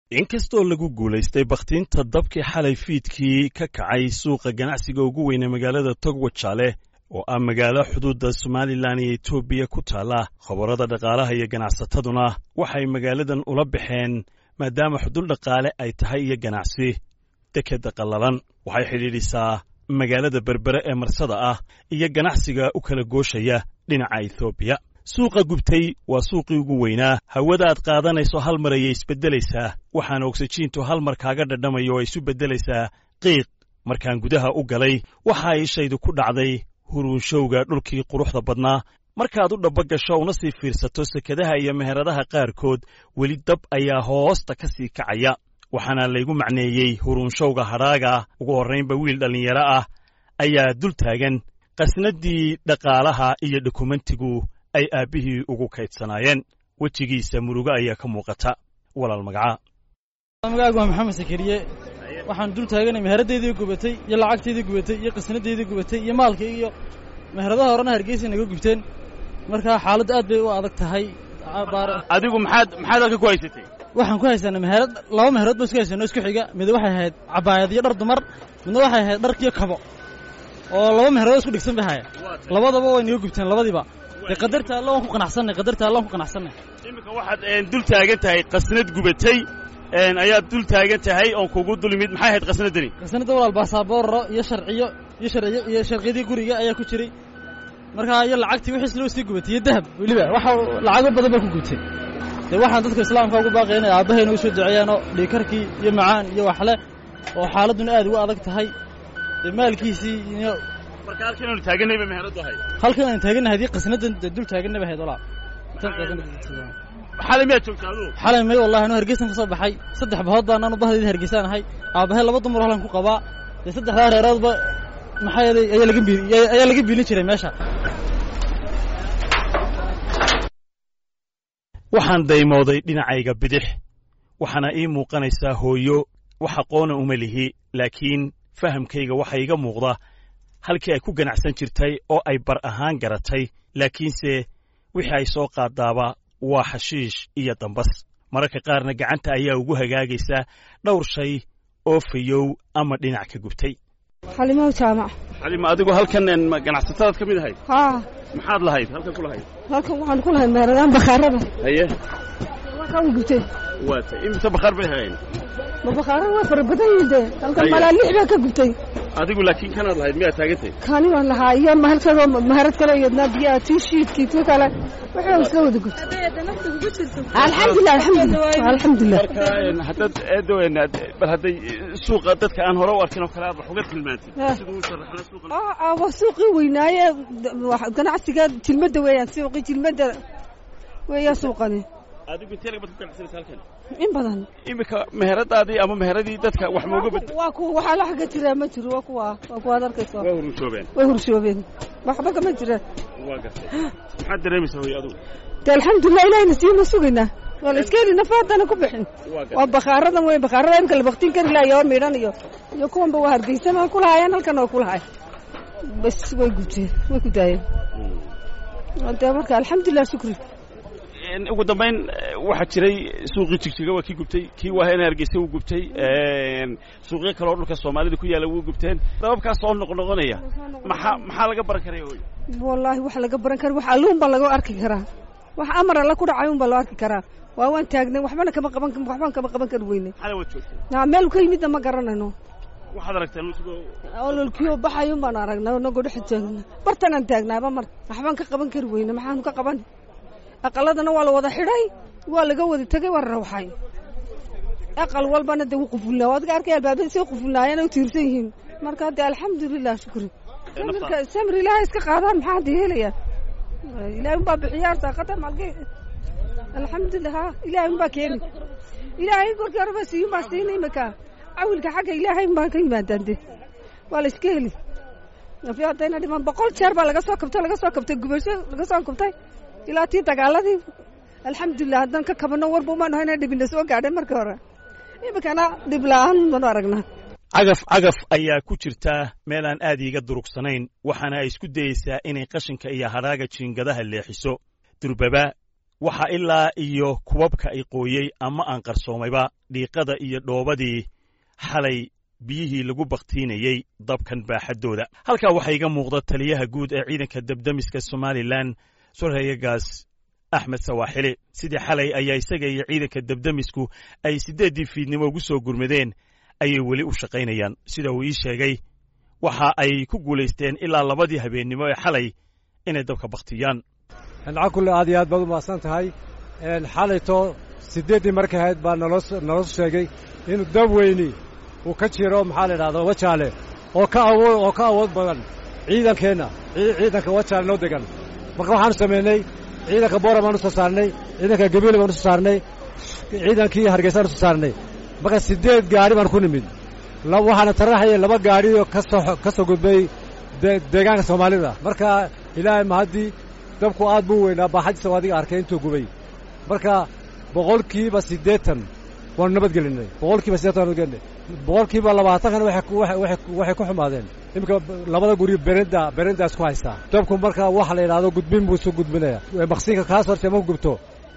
inkastoo lagu guulaystay bakhtiinta dabkii xalay fiidkii ka kacay suuqa ganacsiga ugu weyne magaalada togwajaale oo ah magaalo xuduudda somalilan iyo etoobiya ku taalla khabarada dhaqaalaha iyo ganacsataduna waxay magaaladan ula baxeen maadaama xudul dhaqaale ay tahay iyo ganacsi dekeda qallalan waxay xidhiidhisaa magaalada berbere ee marsada ah iyo ganacsiga u kala gooshaya dhinaca etoobiya suuqa gubtay waa suuqii ugu weynaa hawada aad qaadanayso hal mar ayay isbeddelaysaa waxaana ogsajiintu hal mar kaaga dhadhamayo oo isu beddelaysaa qiiq markaan gudaha u galay waxa ay ishaydu ku dhacday huruunshowga dhulkii quruxda badnaa markaad u dhabba gasho una sii fiirsato sekadaha iyo meheradaha qaarkood weli dab ayaa hoosta ka sii kacaya waxaana laygu macneeyey huruunshowga hadhaaga ugu horraynba wiil dhallinyaro ah ayaa dul taagan qasnaddii dhaqaalaha iyo dokumentigu ay aabbihii ugu kaydsanaayeen wejigiisa murugo ayaa ka muuqata walaal magaca magaagu waa maxamed sakariye waxaan dul taaganay meheradaydii gubatay iyo lacagtaydii gubatay iyo qasnadaydii gubatay iyo maalkii iyo meheradaha horena hargeysa naga gubteen markaa xaaladdu aad bay u adag tahay adigu maxaad maxaad halka ku haysatay waxaan ku haysanay meherad laba meherood ba isku haysano isku xiga mid waxay ahayd cabaayad iyo dhar dumar midna waxay ahayd dharkiyo kabo oo laba meherood isku dhigsan bay haya labadaba way naga gubteen labadiiba dee qadarta alla waan ku qanacsanay qadarta alla waan ku qanacsanay iminka waxaad dul taagan tahay qasnad gubatay ayaad dul taagan tahay oon kugu dul imid maxay ahayd qasnaddani qasnadda walaal baasaboorro iyo sharciyo iyo sharciyo iyo sharciyadii guriga ayaa ku jiray markaa iyo lacagtii wixiis loo sii gubatay iyo dahab weliba waxa lacago badan baa ku gubtay dee waxaan dadka islaamka ugu baaqaya inay aabbahayna u soo duceeyaanoo dhiikarkii iyo macaan iyo waxle oo xaaladduna aad ugu adag tahay dee maalkiisii iyo marka halkan aanu taaganayba meheradu ahayd halkan aan taagannahay haddii qasnaddan dee dul taaganaba ahayd walaa xalay miyaad joogtaa adugu xalay may wallahi anuu hargeysan ka soo baxay saddex bahood baan anu bahdayda hargeysaan ahay aabbahay laba dumar halkan ku qabaa dee saddexdaa reeroodba maxaa yeelay ayaa laga biil ayaa laga biilin jiray meesha waxaan daymooday dhinacayga bidix waxaana ii muuqanaysaa hooyo wax aqoona uma lihi laakiin fahamkayga waxa iga muuqda halkii ay ku ganacsan jirtay oo ay bar ahaan garatay laakiinse wixii ay soo qaadaaba waa xashiish iyo dambas mararka qaarna gacanta ayaa ugu hagaagaysa dhowr shay oo fayow ama dhinac ka gubtay xalimow jaamac xalima adigu halkan ganacsatadaad ka mid ahayd haa maxaad lahayd halkan ku lahayd halkan waxaan ku lahay meeradaan bakhaarada haye ka gubtay waata imise bakhaar bay hayeen ma bakhaarada waa fara badan yihiin dee halkan malaa lix baa ka gubtay adigu laakiin kanaad lahayd miyaad taagantay kaani waan lahaa iyo mahalkadoo maharad kale iyadnaa biyaha tii shiidkii tii kale waxay isla wada gubtay alxamdulilah alxamdulilah alxamdulilah marka haddaad eedowen bal hadday suuqa dadka aan hore u arkin oo kale aad wax uga tilmaantid siduu u sharaxna suuqa aa waa suuqii weynaaye ganacsiga jilmadda weeyaan suuqii jilmadda weeyaa suuqani adigu intee laga bad ku ganacsanaysa halkan in badan iminka meheradaadii ama meheradii dadka wax ma uga bad waa kuwa waxaa la xagga jiraa ma jiro waa kuwa waa kuwaad arkayso waa hurushoobeen way hurshoobeen waxba kama jiraan waa gartay maxaad dareemaysaa hooyo adigu de alxamdulilah ilahina siima sugaynaa waa la iska heli nafa haddana ku bixin waa gartay waa bakhaaradan wey bakhaarada imka la baktin kari lahay oo midhan iyo iyo kuwanba waa hargeysan waa ku lahaayeen halkan waa ku lahay bas way gubteen way ku daayeen de marka alxamdulilah shukri ugu dambayn waxaa jiray suuqii jigjiga waa kii gubtay kii waahena hargeysa wuu gubtay suuqyo kale oo dhulka soomaalida ku yaalla wuu gubteen dababkaas soo noqnoqonaya maxaa maxaa laga baran karaya hooyo wallaahi wax laga baran kara wax alluun baa laga arki karaa wax amar alla ku dhacay un baa loo arki karaa waa waan taagnay waxbana kama qaban waxbaan kama qaban kari weynay xalay waad joogtay naa meel ka yimidna ma garanayno waxaad aragteen lusigoo ololkiyo baxayun baan aragnaa nagoo dhex taagna bartanaan taagnaaba mar waxbaan ka qaban kari weyne maxaanu ka qaban aqaladana waa la wada xidhay waa laga wada tegay waa rawxay aqal walbana de wuu qufulnaa waad ka arkay albaabada say qufulnaayeen u tiirsan yihiin marka de alxamdulilah shukri samirka samir ilaahay iska qaadaan maxaa hadda yeelaya ilaahay unbaa bixiyaa saaqata malge alxamdulilah ha ilaahay unbaa keeni ilaahay markii horeba siiyun baa siina imika cawilka xagga ilaahay unbaa ka yimaadaan de waa la iska heli afi haddayna dhiman boqol jeer baa laga soo kabtay laga soo kabtay gubasho laga soo kabtay ilaa tii dagaaladii alxamdulilah haddaan ka kabano warba umaanu hayna dhibina soo gaadhay markii hore iminkana dhib la-aan baanu aragnaa cagaf cagaf ayaa ku jirta meel aan aad iiga durugsanayn waxaana ay isku dayeysaa inay qashinka iyo hadhaaga jiingadaha leexiso durbaba waxaa ilaa iyo kubabka ay qooyey ama aan qarsoomayba dhiiqada iyo dhoobadii xalay biyihii lagu bakhtiinayey dabkan baaxaddooda halkaa waxaa iga muuqda taliyaha guud ee ciidanka debdemiska somalilan surhayagaas axmed sawaaxili sidii xalay ayaa isaga iyo ciidanka debdemisku ay siddeeddii fiidnimo ugu soo gurmadeen ayay weli u shaqaynayaan sida uu ii sheegay waxa ay ku guulaysteen ilaa labadii habeennimo ee xalay inay dabka bakhtiyaan cakulle aad iyo aad baad u mahadsan tahay xalayto siddeeddii markay ahayd baa naloo naloo sheegay inuu dab weyni uu ka jiro maxaa la idhahdaa wajaale oo ka awood oo ka awood badan ciidankeenna ciidanka wajaale noo degan marka waxaanu samaynay ciidanka boora baanu soo saarnay ciidanka gabiile baanu soo saarnay ciidankii hargeysaanu soo saarnay marka siddeed gaari baan ku nimid waxaana taraxaya laba gaadhioo kasoo ka soo gudbay deegaanka soomaalida marka ilaahay mahaddii dabku aad buu weynaa baaxadiisa oo adiga arkay intuu gubay marka boqolkiiba siddeetan waanu nabadgelinay boqolkiiba siddeetan waanu nabadgelinay boqolkiiba labaatankana waxay ku xumaadeen iminka labada guri berenda berendaas ku haystaa dabku marka waxa la yidhahdo gudbin buu isu gudbinaya maqsiinka kaas horte ma gubto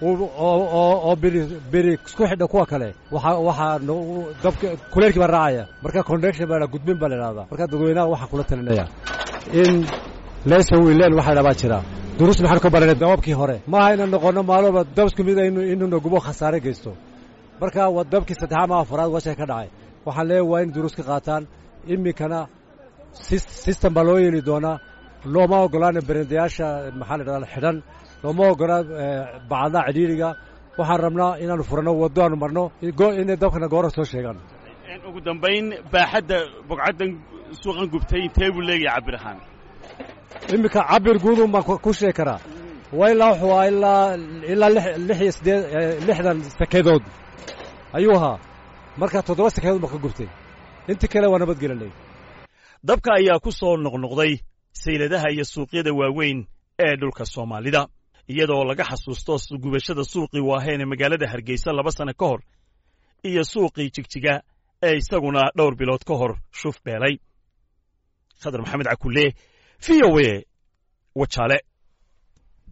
oo biri biri isku xidha kuwa kale waxa waxaa dabka kuleelkii baa raacaya marka connection baa gudbin baa la yidhahdaa marka dadweynaha waxaan kula talinaya in leesa wiileen waxa dhabaa jira duruus maxaanu ka baranay dababkii hore maaha inaan noqonno maalooba dab isku mid inuuna gubo khasaare geysto marka waa dabkii saddexaad ma afaraad washay ka dhacay waxaan leeyahay waa in duruus ka qaataan iminkana system baa loo yeeli doonaa looma ogolaana berendayaasha maxaa la dhahdaa xidhan looma ogolaa bacadaha cidhiiriga waxaan rabnaa inaanu furanno waddo aanu marno inay dabkana goora soo sheegaan ugu dambayn baaxadda bogcaddan suuqan gubtay intee buu leegahay cabir ahaan iminka cabir guudun baan ku sheegi karaa waa ilaa wuxuu ahaa ilaa ilaa lix iyo siddeed lixdan sakeedood ayuu ahaa marka toddoba sakeedood baan ka gubtay intii kale waa nabadgelinay dabka ayaa ku soo noqnoqday sayladaha iyo suuqyada waaweyn ee dhulka soomaalida iyadoo laga xasuusto gubashada suuqii waaheen ee magaalada hargeysa laba sanno ka hor iyo suuqii jigjiga ee isaguna dhowr bilood ka hor shuf beelay khadar maxamed cakulle v o a wajaale